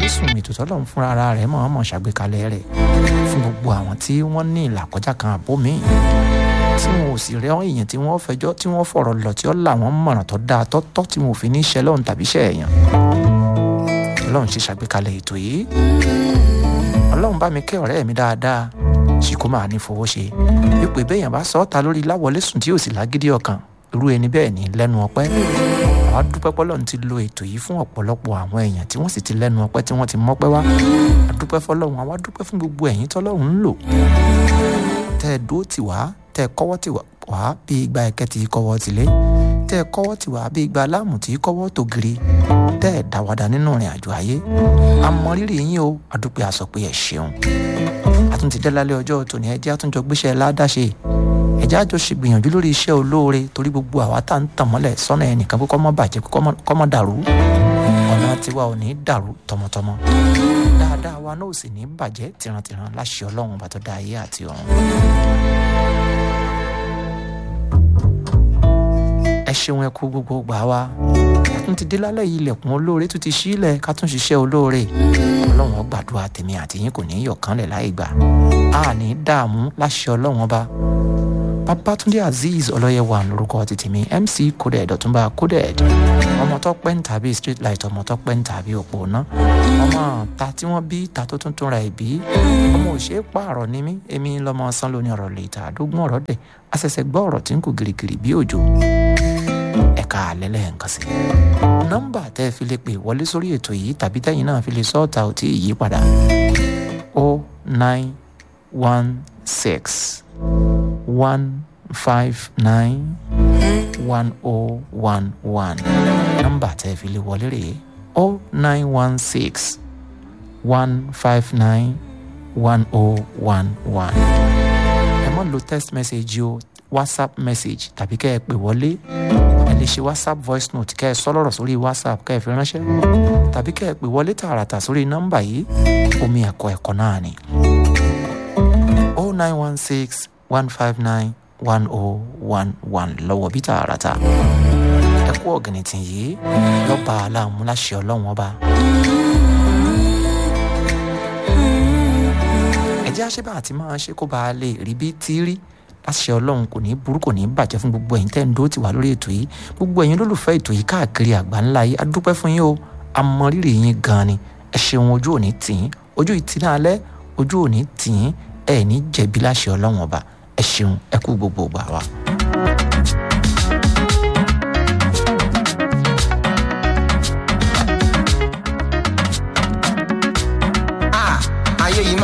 láwọlé sùn ètò tọ́lọ́run fúnra ara rẹ̀ mọ̀ ọmọ ṣàgbékalẹ̀ rẹ̀ fún gbogbo àwọn tí wọ́n ní ìlàkọjá kan àbó mi tí wọn ò sì rẹ́ èèyàn tí wọ́n fẹjọ́ tí wọ́n fọ̀rọ̀ lọ tí ó là wọ́n mọ̀ràn tó dáa tọ́tọ́ tí wọn ò fi ní ṣẹ́ lọ́run tàbí ṣẹ́ èèyàn ọlọ́run ṣe ṣàgbékalẹ̀ ètò yìí ọlọ́run bá mi kẹ́ ọ̀rẹ́ mi dáadáa ṣì kó máa ní fowó ṣe wípé béèyàn bá sọ ọ́ ta lórí láwọlé sùn tí yóò sì lágídí ọkàn irú ẹni bẹ́ẹ̀ ní lẹ́nu ọpẹ́ àwa dúpẹ́ pọ́lọ́run ti lo ètò yìí fún ọ̀pọ̀lọpọ̀ àwọn èèyàn tí wọ́n sì ti lẹ́nu ọpẹ́ tí wọ́n ti mọ́pẹ́ wá a dúpẹ́ fọlọ́run àwa dúpẹ́ fún gbogbo ẹ̀yin tọ́lọ́run ń lò tẹ́ ẹ dúró tì wá tẹ́ ẹ kọ́wọ́ tì wá bí igba ẹ̀kẹ́ ti kọ́wọ́ tìlé tẹ́ ẹ kọ́wọ́ tì wá bí igba aláàmù tí kọ́wọ́ tògiri tẹ́ ẹ dáwàdà nínú ìrìn àjò ayé a mọ rírì yín o a dúpẹ́ a sọ pé ẹ ṣeun a tún ti dé lálẹ́ ọjọ́ tòní ẹ jẹ́ àtúnjọ gbéṣẹ́ ládàṣe ẹ jẹ́ àjọ ṣe gbìyànjú lórí iṣẹ́ olóore torí gbogbo àwa tá ń tàn mọ́lẹ̀ sọ́nà ẹnìkan pé kó má bàjẹ́ kó má dàrú ọ̀nà tiwa ò ní dàrú tọmọtọmọ dáadáa wa náà ò sì ní bàjẹ́ tìrantìran láṣẹ ọlọ́run bá tó dá ayé àti ọ̀run. ẹ ṣeun ẹ kú gbogbo gbà wá a tún ti dé lálẹ́ yìí ilẹ̀kùn olóore tún ti sílẹ̀ ká tún ṣiṣẹ́ olóore ọlọ́run ó gbàdúrà tèmi àti yín kò ní í yọ̀kánlẹ̀ láì gbà á ní dààmú láṣẹ ọlọ́run ọba babatunde azeez ọlọ́yẹ̀wà lórúkọ ti tèmi mc coded ọ̀túnba coded ọmọ tó pẹ́ ń tàbí street light ọmọ tó pẹ́ ń tàbí òpó ná ọmọ ta tí wọ́n bí ta tó tún túnra ẹ̀ bí ọmọ òṣè pààrọ̀ ni mí èmi lọ́mọ sanló ní ọ̀rọ̀ lè ta àdógún ọ̀rọ̀ dẹ̀ àṣẹ̀ṣẹ̀ gbọ́ ọ̀rọ̀ tí ń kù gìrìgìrì bí òjò ẹ̀ka àlẹ́lẹ̀ nǹkan sí. nọ́mbà tẹ́ ẹ fi lè pè wọlé sórí ètò yìí tàbí tẹ́yìn náà fi lè sọ́ọ̀tà ò tí ì yí padà o nine one six one five nine one oh one one nọ́mbà tẹ́ ẹ fi lè wọlé rèé o nine one six one five nine one oh one one ẹ má lo text message o whatsapp message tàbí kẹ́ ẹ pè wọlé ẹ lè ṣe whatsapp voice note kẹ́ ẹ sọ lọ́rọ̀ sórí whatsapp kẹ́ ẹ fi ránṣẹ́ tàbí kẹ́ ẹ pè wọlé tààràtà sórí nọ́mbà yìí omi ẹ̀kọ́ ẹ̀kọ́ náà ni o nine one six one five nine one oh one one lọ́wọ́ bí tààràtà ẹ kú ọ̀gìnìtì yìí lọ́ba aláàmúláṣẹ ọlọ́run ọba. ẹ jẹ́ àṣebà àti máa ṣe kó bá a lè rí bí tí rí láṣẹ ọlọ́run kò ní burú kò ní bàjẹ́ fún gbogbo ẹ̀yin tẹ́ ń dó tiwa lórí ètò yìí gbogbo ẹ̀yin olólùfẹ́ ètò yìí káàkiri àgbà ńlá yìí a dúpẹ́ fún yín o a mọ rírì yín gan ni ẹ ṣeun ojú òní tì yín ojú ìtì náà alẹ́ ojú òní tì yín ẹ ní jẹ̀bi láṣẹ ọlọ́run ọba ẹ ṣeun ẹ kú gbogbo gbà wá. ayé yìí